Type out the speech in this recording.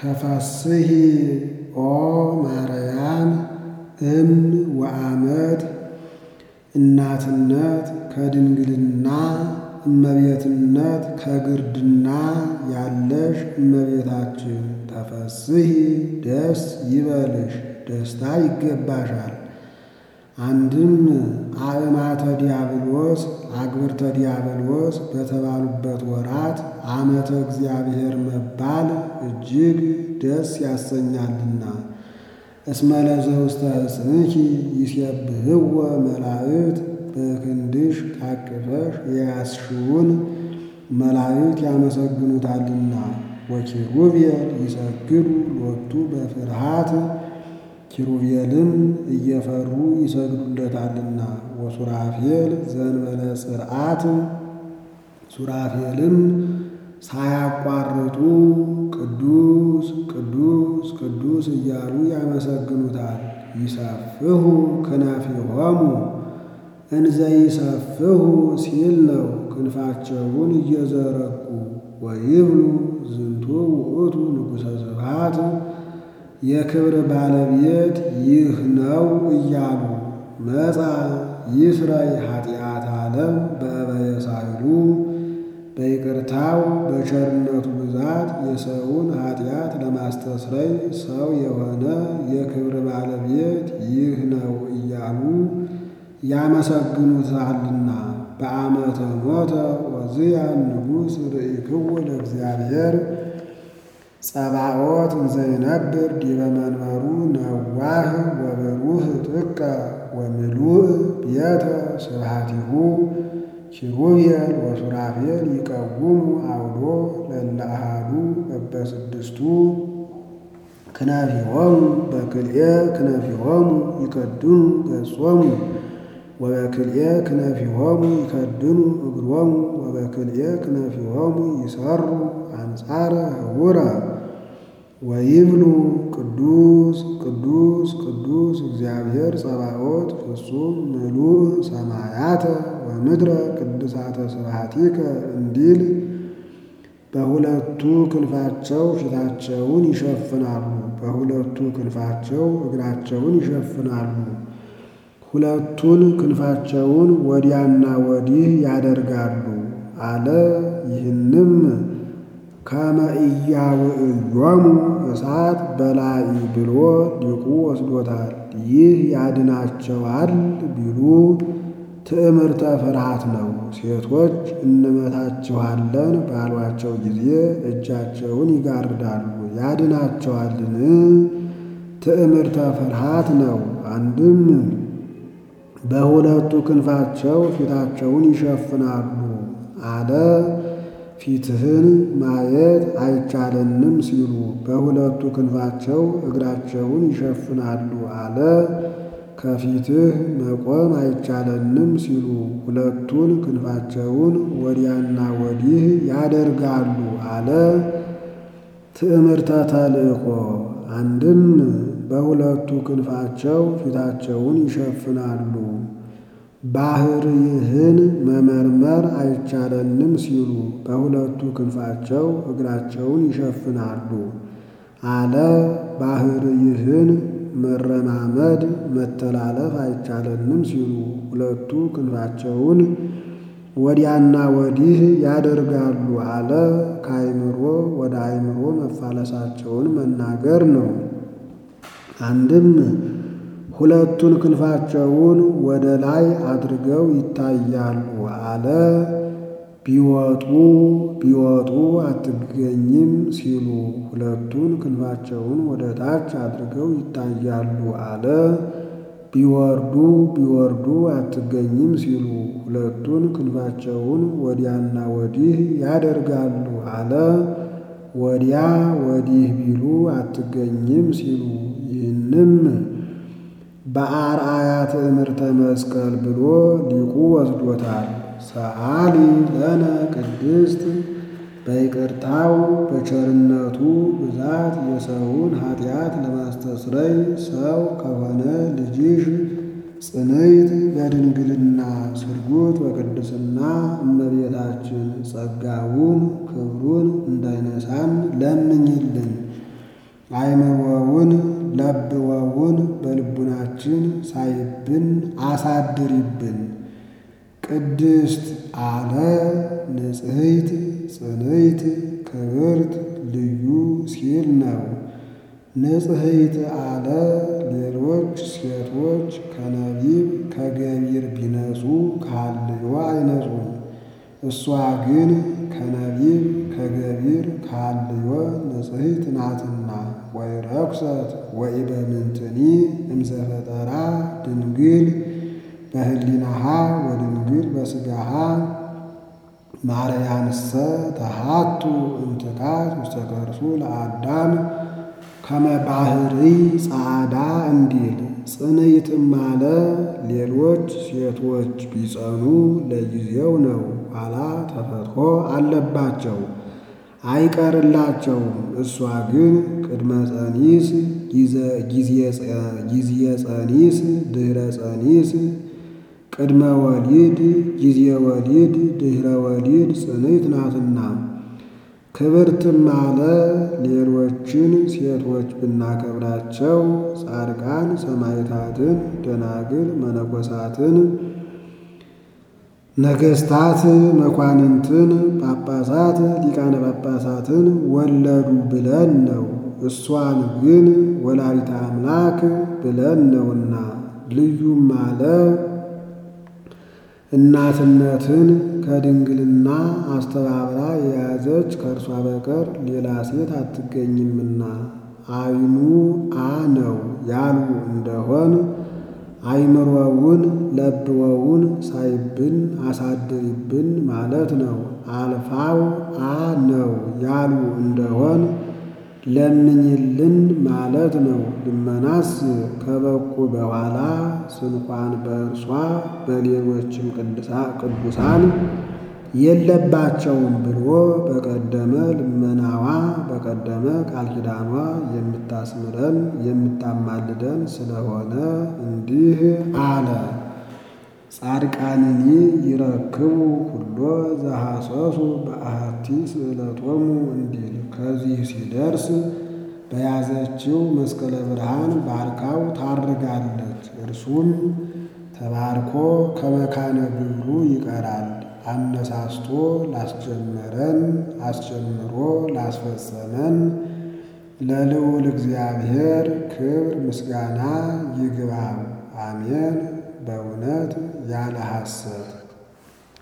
ተፈስሒ ኦ ማርያም እም ወአመት እናትነት ከድንግልና እመቤትነት ከግርድና ያለሽ እመቤታችን ተፈስሒ ደስ ይበልሽ፣ ደስታ ይገባሻል። አንድም አእማተ ዲያብሎስ አግብርተ ዲያብሎስ በተባሉበት ወራት ዓመተ እግዚአብሔር መባል እጅግ ደስ ያሰኛልና። እስመ ለዘውስተ ሕፅንኪ ይሴብሕዎ መላእክት በክንድሽ ታቅፈሽ የያዝሽውን መላእክት ያመሰግኑታልና። ወኪሩቤል ይሰግዱ ሎቱ በፍርሃት ኪሩቤልም እየፈሩ ይሰግዱለታልና። ወሱራፌል ዘንበለ ጽርዓት ሱራፌልም ሳያቋርጡ ቅዱስ ቅዱስ ቅዱስ እያሉ ያመሰግኑታል። ይሰፍሑ ክነፊሆሙ እንዘ ይሰፍሑ ሲል ነው። ክንፋቸውን እየዘረጉ ወይብሉ ዝንቱ ውእቱ ንጉሠ ስብሐት የክብር ባለቤት ይህ ነው እያሉ መጻ ይስረይ ኃጢአት ዓለም በእበየ ሳይሉ በይቅርታው በቸርነቱ ብዛት የሰውን ኃጢአት ለማስተስረይ ሰው የሆነ የክብር ባለቤት ይህ ነው እያሉ ያመሰግኑታልና። በዓመተ ሞተ ወዝያን ንጉሥ ርኢክዎ ለእግዚአብሔር ጸባኦት እንዘይነብር ዲበ መንበሩ ነዋህ ወብሩህ ጥቀ ወምሉእ ቤተ ስብሐቲሁ ኪሩቤል ወሱራፌል ይቀውሙ አውዶ ለእለ አሐዱ በበስድስቱ ክነፊሆሙ በክልኤ ክነፊሆሙ ይከድኑ ገጾሙ ወበክልኤ ክነፊሆሙ ይከድኑ እግሮሙ ወበክልኤ ክነፊሆሙ ይሰሩ አንጻረ ህቡረ ወይብሉ ቅዱስ ቅዱስ ቅዱስ እግዚአብሔር ጸባኦት ፍጹም ምሉእ ሰማያተ ወምድረ ቅድሳተ ስብሐቲከ እንዲል በሁለቱ ክንፋቸው ፊታቸውን ይሸፍናሉ፣ በሁለቱ ክንፋቸው እግራቸውን ይሸፍናሉ። ሁለቱን ክንፋቸውን ወዲያና ወዲህ ያደርጋሉ አለ። ይህንም ከመ ኢያውዕዮሙ እሳት በላኢ ብሎ ሊቁ ወስዶታል። ይህ ያድናቸዋል ቢሉ ትዕምርተ ፍርሃት ነው። ሴቶች እንመታችኋለን ባሏቸው ጊዜ እጃቸውን ይጋርዳሉ። ያድናቸዋልን? ትዕምርተ ፍርሃት ነው። አንድም በሁለቱ ክንፋቸው ፊታቸውን ይሸፍናሉ አለ። ፊትህን ማየት አይቻለንም ሲሉ በሁለቱ ክንፋቸው እግራቸውን ይሸፍናሉ አለ። ከፊትህ መቆም አይቻለንም ሲሉ ሁለቱን ክንፋቸውን ወዲያና ወዲህ ያደርጋሉ አለ። ትዕምርተ ተልእኮ አንድም በሁለቱ ክንፋቸው ፊታቸውን ይሸፍናሉ ባህርይህን መመርመር አይቻለንም ሲሉ በሁለቱ ክንፋቸው እግራቸውን ይሸፍናሉ አለ። ባህርይህን መረማመድ መተላለፍ አይቻለንም ሲሉ ሁለቱ ክንፋቸውን ወዲያና ወዲህ ያደርጋሉ አለ። ከአይምሮ ወደ አይምሮ መፋለሳቸውን መናገር ነው። አንድም ሁለቱን ክንፋቸውን ወደ ላይ አድርገው ይታያሉ አለ። ቢወጡ ቢወጡ አትገኝም ሲሉ ሁለቱን ክንፋቸውን ወደ ታች አድርገው ይታያሉ አለ። ቢወርዱ ቢወርዱ አትገኝም ሲሉ ሁለቱን ክንፋቸውን ወዲያና ወዲህ ያደርጋሉ አለ። ወዲያ ወዲህ ቢሉ አትገኝም ሲሉ ይህንም በአርአያ ትዕምርተ መስቀል ብሎ ሊቁ ወስዶታል። ሰአሊ ለነ ቅድስት በይቅርታው በቸርነቱ ብዛት የሰውን ኃጢአት ለማስተስረይ ሰው ከሆነ ልጅሽ ጽንዕት በድንግልና ስርጉት በቅድስና እመቤታችን ጸጋውን ክብሩን እንዳይነሳን ለምኝልን። አይምሮውን ለብወውን በልቡናችን ሳይብን አሳድሪብን። ቅድስት አለ ንጽሕት ጽንዕት ክብርት ልዩ ሲል ነው። ንጽሕት አለ ሌሎች ሴቶች ከነቢብ ከገቢር ቢነጹ ከሐልዮ አይነጹም። እሷ ግን ከነቢብ ከገቢር ከሐልዮ ንጽሕት ናትና። ወይረኩሰት ወኢበምንትኒ እምዘፈጠራ ድንግል በህሊናሃ ወድንግል በሥጋሃ ማርያንሰ ተሃቱ እምትካት ውስተ ከርሱ ለአዳም ከመ ባሕሪ ጻዕዳ እንዲል ጽንዕትም አለ ሌሎች ሴቶች ቢጸኑ ለጊዜው ነው፣ ኋላ ተፈትሖ አለባቸው አይቀርላቸውም። እሷ ግን ቅድመ ጸኒስ ጊዜ ጸኒስ ድኅረ ጸኒስ ቅድመ ወሊድ ጊዜ ወሊድ ድኅረ ወሊድ ጽንዕት ናትና። ክብርትም አለ ሌሎችን ሴቶች ብናከብራቸው ጻድቃን ሰማዕታትን፣ ደናግል መነኮሳትን፣ ነገሥታት መኳንንትን፣ ጳጳሳት ሊቃነ ጳጳሳትን ወለዱ ብለን ነው። እሷን ግን ወላዲተ አምላክ ብለን ነውና። ልዩም አለ እናትነትን ከድንግልና አስተባብራ የያዘች ከእርሷ በቀር ሌላ ሴት አትገኝምና። አይኑ አ ነው ያሉ እንደሆን አይምሮውን ለብወውን ሳይብን አሳድሪብን ማለት ነው። አልፋው አ ነው ያሉ እንደሆን ለምኝልን ማለት ነው። ልመናስ ከበቁ በኋላ ስንኳን በእርሷ በሌሎችም ቅዱሳን የለባቸውም ብሎ በቀደመ ልመናዋ በቀደመ ቃል ኪዳኗ የምታስምረን የምታማልደን ስለሆነ እንዲህ አለ። ጻድቃንኒ ይረክቡ ኩሎ ዘሐሰሱ በአሐቲ ስእለቶሙ እንዲል ከዚህ ሲደርስ በያዘችው መስቀለ ብርሃን ባርካው ታርጋለች። እርሱም ተባርኮ ከመካነ ግብሩ ይቀራል። አነሳስቶ ላስጀመረን አስጀምሮ ላስፈጸመን ለልዑል እግዚአብሔር ክብር ምስጋና ይግባው። አሜን። በእውነት ያለ ሐሰት